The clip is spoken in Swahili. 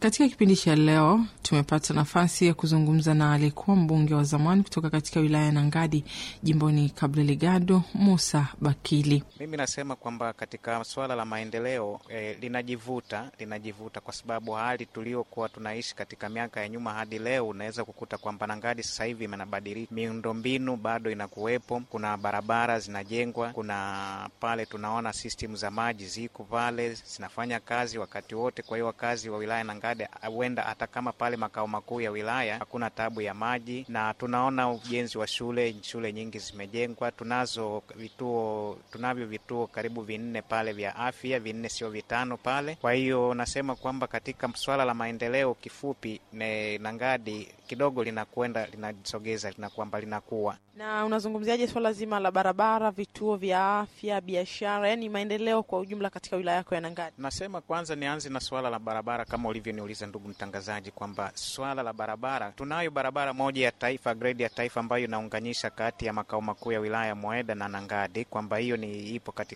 Katika kipindi cha leo tumepata nafasi ya kuzungumza na aliyekuwa mbunge wa zamani kutoka katika wilaya ya Nangadi jimboni Cabo Delgado, Musa Bakili. Mimi nasema kwamba katika swala la maendeleo eh, linajivuta linajivuta kwa sababu hali tuliokuwa tunaishi katika miaka ya nyuma hadi leo, unaweza kukuta kwamba Nangadi sasa hivi imenabadilika, miundombinu bado inakuwepo, kuna barabara zinajengwa, kuna pale tunaona system za maji ziko pale zinafanya kazi wakati wote. Kwa hiyo wakazi wa wilaya Nangadi huenda hata kama pale makao makuu ya wilaya hakuna tabu ya maji, na tunaona ujenzi wa shule, shule nyingi zimejengwa. Tunazo vituo, tunavyo vituo karibu vinne pale vya afya, vinne sio vitano pale. Kwa hiyo nasema kwamba katika swala la maendeleo, kifupi ne Nangadi kidogo linakwenda linajisogeza, lina kwamba linakuwa Na unazungumziaje swala zima la barabara, vituo vya afya, biashara, yaani maendeleo kwa ujumla katika wilaya yako ya Nangadi? Nasema kwanza nianze na swala la barabara, kama ulivyoniuliza ndugu mtangazaji, kwamba swala la barabara, tunayo barabara moja ya taifa, grade ya taifa, ambayo inaunganisha kati ya makao makuu ya wilaya Mweda na Nangadi, kwamba hiyo ni ipo katika